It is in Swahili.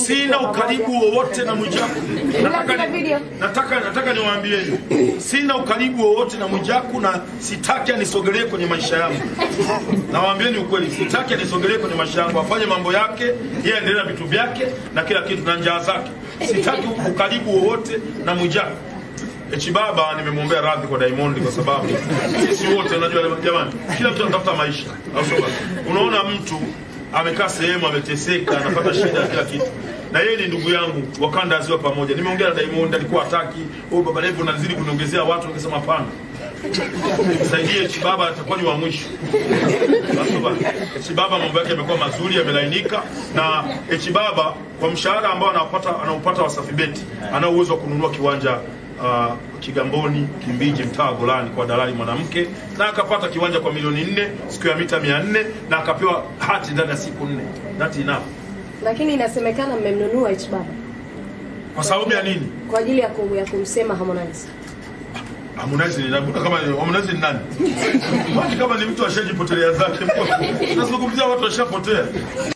sina ukaribu wowote na Mwijaku. Nataka, Katika ni, video. nataka, nataka niwaambieni sina ukaribu wowote na Mwijaku na sitaki anisogelee kwenye maisha yangu. Nawaambieni ukweli, sitaki anisogelee kwenye maisha yangu, afanye mambo yake, yeye aendelee na vitu vyake na kila kitu na njaa zake. Sitaki ukaribu wowote na Mwijaku. Echi baba nimemwombea radhi kwa Diamond kwa sababu sisi wote unajua jamani, kila mtu anatafuta maisha. Au sio bwana? Unaona mtu amekaa sehemu ameteseka, anapata shida kila kitu. Na yeye ni ndugu yangu, wakanda aziwa pamoja. Nimeongea na Diamond alikuwa hataki, oh baba Levo unazidi kuniongezea watu, nikasema hapana. Saidie Echi baba atakuwa ni wa mwisho. Au sio bwana? Echi baba mambo yake yamekuwa mazuri, yamelainika na Echi baba kwa mshahara ambao anapata anaupata Wasafi Beti, ana uwezo wa kununua kiwanja uh, Kigamboni, Kimbiji, mtaa wa Golani kwa dalali mwanamke, na akapata kiwanja kwa milioni nne siku ya mita mia nne na akapewa hati ndani ya siku nne. That enough. Lakini inasemekana mmemnunua H Baba Kwa sababu ya nini? kwa ajili ya, kum, ya kumsema Harmonize. Harmonize ni nani? Kama Harmonize ni nani? Basi kama ni mtu ashajipotelea zake, nazungumzia watu washapotea.